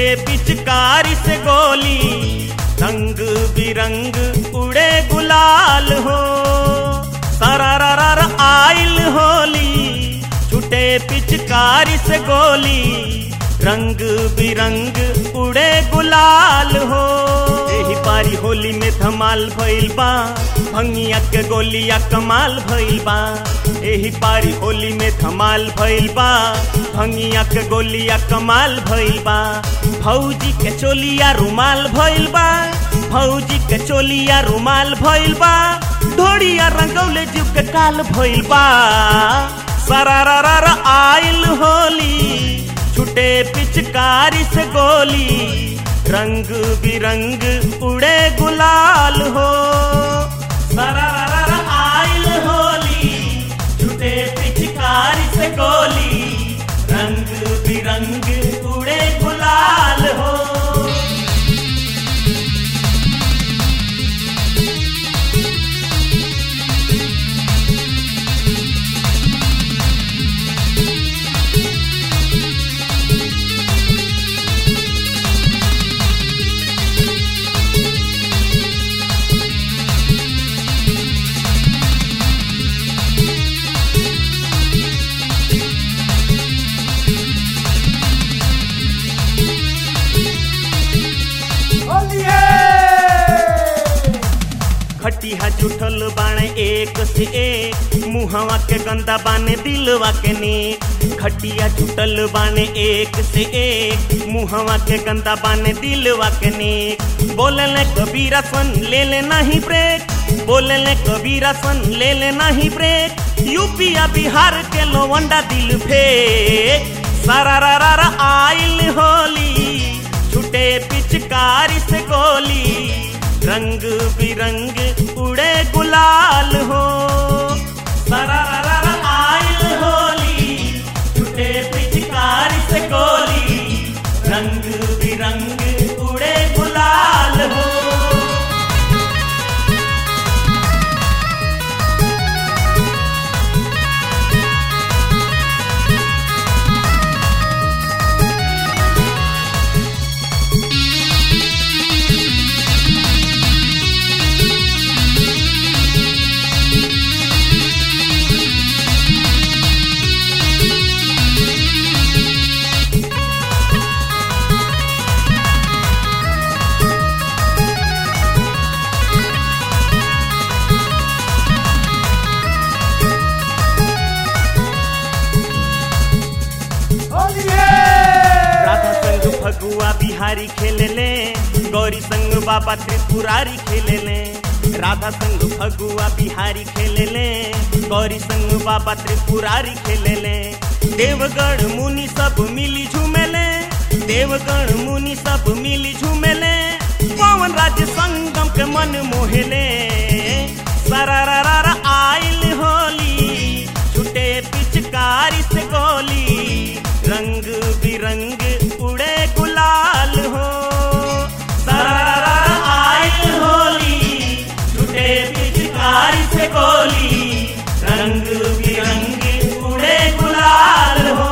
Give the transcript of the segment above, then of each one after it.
पिचकारी से गोली रंग बिरंग उड़े गुलाल हो सरारर आइल होली छुटे पिचकारी से गोली रंग बिरंग उड़े गुलाल हो एही पारी होली में धमाल भइल बा भंगिया के गोलिया कमाल भइल बा एही पारी होली में धमाल भइल बा भंगिया के गोलिया कमाल भइल बा भौजी के चोलिया रुमाल भइल बा भौजी के चोलिया रुमाल भइल बा ढोड़िया रंगौले जीव के काल भइल बा सरारर आइल होली छुटे पिचकारी से गोली रंग बिरंग उड़े गुलाल हो सरारर आइल होली छुटे पिचकारी से गोली रंग बिरंग उड़े गुलाल हो खटिया जुठल बाणे एक से एक मुहवा के गंदा बाने दिलवा के नेक खटिया जुटल बाने एक से एक मुहवा के गंदा बाने दिलवा के नेक बोले ले कबीरा सन ले ले नहीं ब्रेक बोले ले कबीरा सन ले ले नहीं ब्रेक यूपिया बिहार के लोवंडा दिल फेक सरारर आइल होली छुटे पिचकारी से गोली रंग बिरंग उड़े गुलाल हो सरारर आइल होली छुटे पिचकारी से गोली रंग बिरंग उड़े गुलाल हो राधा संग फगुआ बिहारी खेले ले गौरी संग बाबा त्रिपुरारी खेले ले राधा संग फगुआ बिहारी खेले ले गौरी संग बाबा त्रिपुरारी खेले ले देवगढ़ मुनि सब मिली झूमेले देवगढ़ मुनि सब मिली झूमेले पवन राज्य संगम के मन मोहेले सरारर आइल होली छुटे पिचकारी से गोली रंग बिरंग उड़े गुलाल हो सरारर आइल होली छुटे पिचकारी से गोली रंग बिरंग उड़े गुलाल हो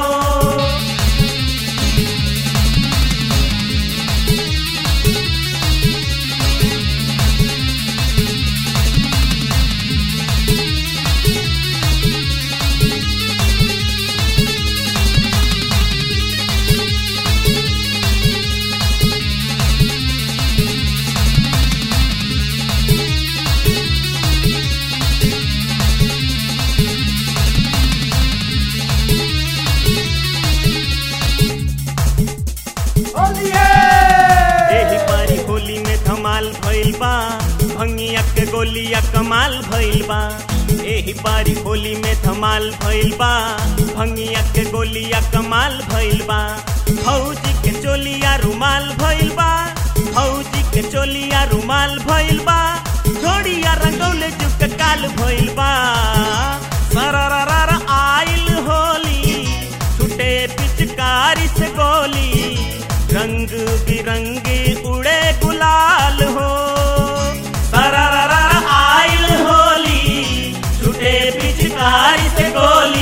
एही पारी होली में धमाल भइल बा भंगिया के गोलिया कमाल भइल बा एही पारी होली में धमाल भइल बा भंगिया के गोलिया कमाल भइल बा फौजी के चोलिया रुमाल भइल बा फौजी के चोलिया रुमाल भइल बा घोड़िया रंगौले जुग के काल भइल बा सरररर आइल होली छुटे पिचकारी से गोली रंग बिरंगे उड़े गुलाल हो सरररर आइल होली छुटे पिचकारी से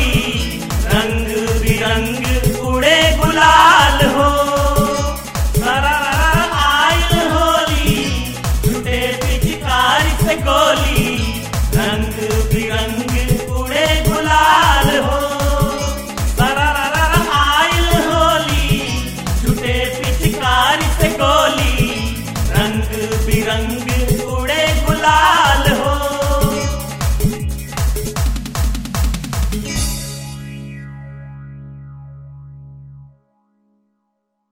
गोली रंग बिरंग उड़े गुलाल हो पिचकारी से गोली रंग बिरंग